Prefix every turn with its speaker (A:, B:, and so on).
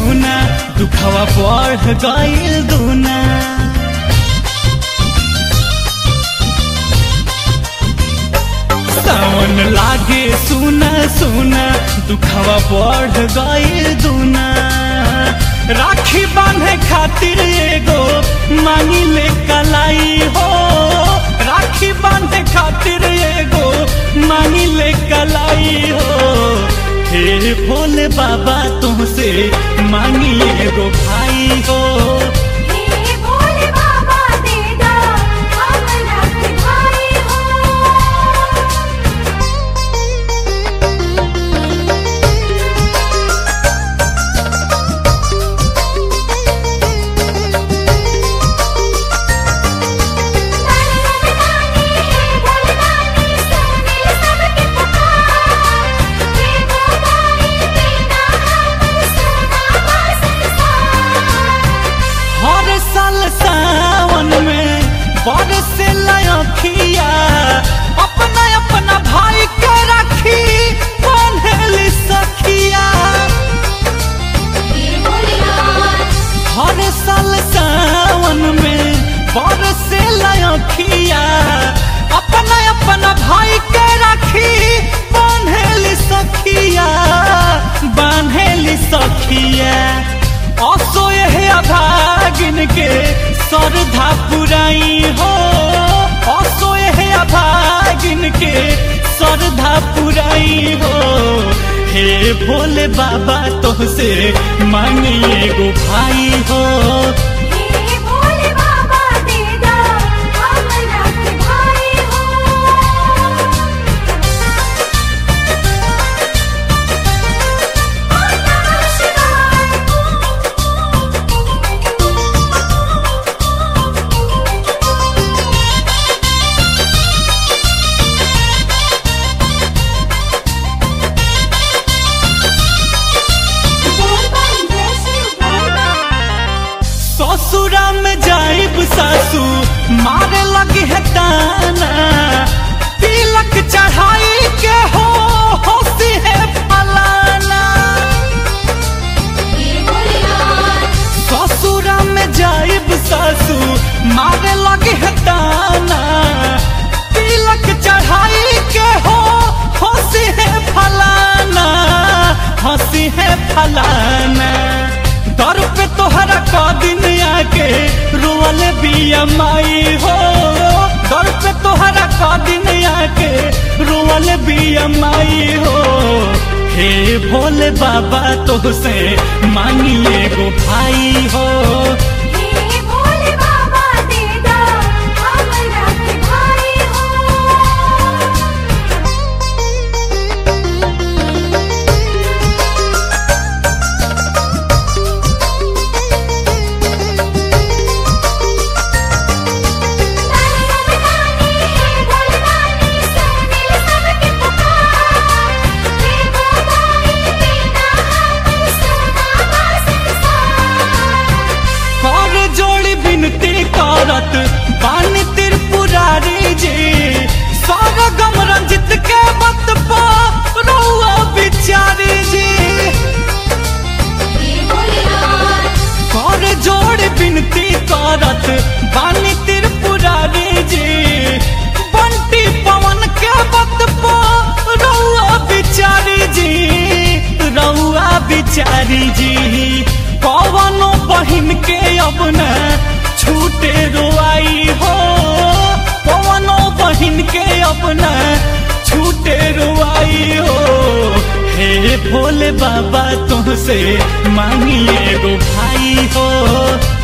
A: सुना दुखवा बढ़ गईल दूना सावन लागे सुना सुना दुखवा बढ़ गईल दूना राखी बांधे खातिर एगो मांगी ले कलाई हो राखी बांधे खातिर एगो मांगी ले कलाई हो हे भोले बाबा तुमसे मांगी एगो भाई हो
B: हे भोले बाबा दे दा हमरा के भाई हो
A: हर साल सावन में बरसे लखिया अपना अपना भाई के राखी बांधेली सखिया हर साल सावन में बरसे लखिया अपना अपना भाई के राखी बांधेली सखिया बांधेली सखिया असो यह अभागिन के श्रद्धा पुराई हो असो यह अभागिन के श्रद्धा पुराई हो हे भोले बाबा तुमसे मांगिए गो भाई हो
B: हे भोले बाबा दे दा हमरा के भाई
A: ससुरा में जाइब सासू मारे लगी है ताना तिलक चढ़ाई के हो होसी है फलाना ससुरा में जाइब सासू मारे लगी है ताना तिलक चढ़ाई के हो हंसी है फलाना हंसी है फलाना दर पे तोहरा क दिन आके रोअल बिया माई हो दर पे तोहरा क दिन आके रोअल बिया माई हो हे भोले बाबा तोहसे मांगिए गो भाई हो
B: हे भोले बाबा दे दा हमरा के भाई हो
A: कर जोड़ी बिनती करत बानी त्रिपुरारी जी गम रंजित के बत रहुआ बिचारी जी कर जोड़ी बिनती करत बानी त्रिपुरारी जी बंटी पवन के बत रहुआ बिचारी जी रहुआ बिचारी जी पवनो बहिन के अपना छूटे रोआई हो पवनो बहिन के अपना छूटे रोआई हो हे भोले बाबा तुमसे मांगिए गो भाई हो